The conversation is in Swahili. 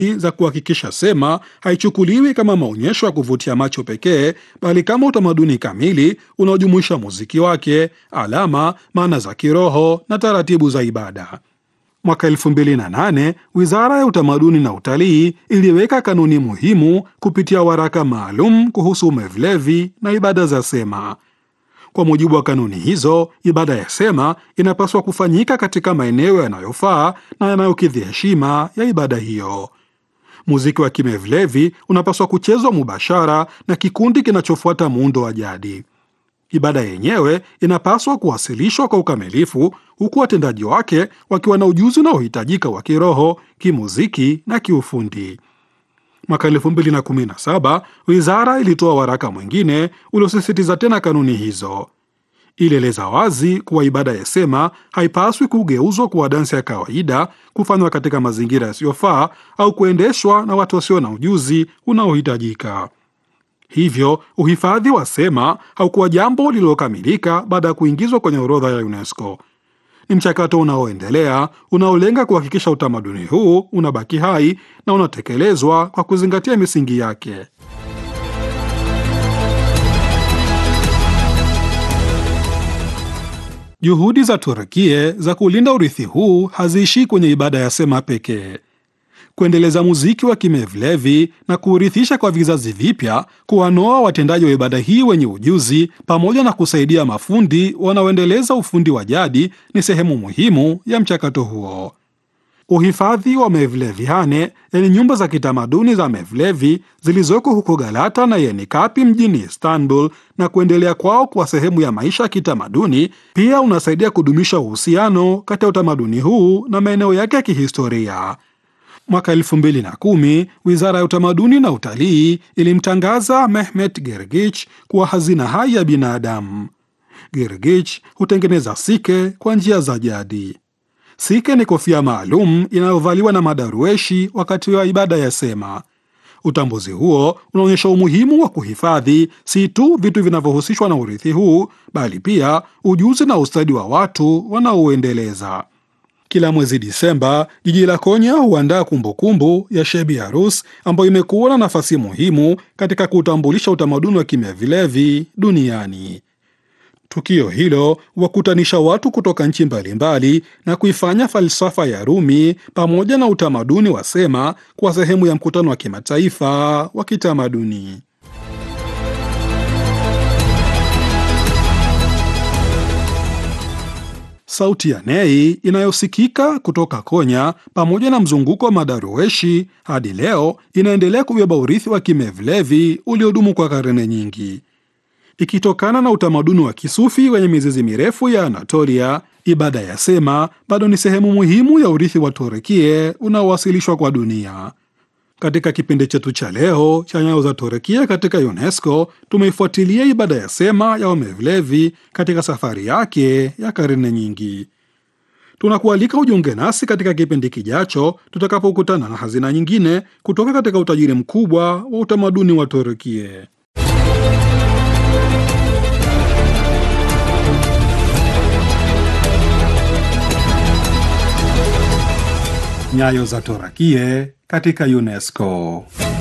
za kuhakikisha sema haichukuliwi kama maonyesho ya kuvutia macho pekee, bali kama utamaduni kamili unaojumuisha muziki wake, alama, maana za kiroho na taratibu za ibada. Mwaka 2008 Wizara ya Utamaduni na Utalii iliweka kanuni muhimu kupitia waraka maalum kuhusu umevlevi na ibada za sema. Kwa mujibu wa kanuni hizo, ibada ya sema inapaswa kufanyika katika maeneo yanayofaa na yanayokidhi heshima ya ibada hiyo. Muziki wa kimevlevi unapaswa kuchezwa mubashara na kikundi kinachofuata muundo wa jadi. Ibada yenyewe inapaswa kuwasilishwa kwa ukamilifu, huku watendaji wake wakiwa na ujuzi unaohitajika wa kiroho, kimuziki na kiufundi. Mwaka 2017 wizara ilitoa waraka mwingine uliosisitiza tena kanuni hizo. Ilieleza wazi kuwa ibada ya sema haipaswi kugeuzwa kuwa dansi ya kawaida, kufanywa katika mazingira yasiyofaa au kuendeshwa na watu wasio na ujuzi unaohitajika. Hivyo uhifadhi wa sema haukuwa jambo lililokamilika baada ya kuingizwa kwenye orodha ya UNESCO. Ni mchakato unaoendelea unaolenga kuhakikisha utamaduni huu unabaki hai na unatekelezwa kwa kuzingatia misingi yake. Juhudi za Turukie za kulinda urithi huu haziishii kwenye ibada ya sema pekee. Kuendeleza muziki wa kimevlevi na kuurithisha kwa vizazi vipya, kuwanoa watendaji wa ibada hii wenye ujuzi, pamoja na kusaidia mafundi wanaoendeleza ufundi wa jadi ni sehemu muhimu ya mchakato huo. Uhifadhi wa Mevleviane, yani nyumba za kitamaduni za Mevlevi zilizoko huko Galata na Yenikapi mjini Istanbul, na kuendelea kwao kwa sehemu ya maisha ya kitamaduni, pia unasaidia kudumisha uhusiano kati ya utamaduni huu na maeneo yake ya kihistoria. Mwaka 2010 wizara ya utamaduni na utalii ilimtangaza Mehmet Gergich kuwa hazina hai ya binadamu. Gergich hutengeneza sike kwa njia za jadi. Sike ni kofia maalum inayovaliwa na madarueshi wakati wa ibada ya sema. Utambuzi huo unaonyesha umuhimu wa kuhifadhi si tu vitu vinavyohusishwa na urithi huu, bali pia ujuzi na ustadi wa watu wanaouendeleza. Kila mwezi Disemba, jiji la Konya huandaa kumbukumbu ya Shebi Arus ambayo imekuwa na nafasi muhimu katika kuutambulisha utamaduni wa kimyavilevi duniani. Tukio hilo huwakutanisha watu kutoka nchi mbalimbali na kuifanya falsafa ya Rumi pamoja na utamaduni wa sema kuwa sehemu ya mkutano wa kimataifa wa kitamaduni. Sauti ya Nei inayosikika kutoka Konya pamoja na mzunguko wa madarueshi hadi leo inaendelea kubeba urithi wa kimevlevi uliodumu kwa karne nyingi. Ikitokana na utamaduni wa kisufi wenye mizizi mirefu ya Anatolia, ibada ya sema bado ni sehemu muhimu ya urithi wa Turukie unaowasilishwa kwa dunia. Katika kipindi chetu cha leo cha Nyayo za Turukia katika UNESCO, tumeifuatilia ibada ya sema ya Wamevlevi katika safari yake ya karne nyingi. Tunakualika ujiunge nasi katika kipindi kijacho tutakapokutana na hazina nyingine kutoka katika utajiri mkubwa wa utamaduni wa Turukie. Nyayo za Turukie katika UNESCO.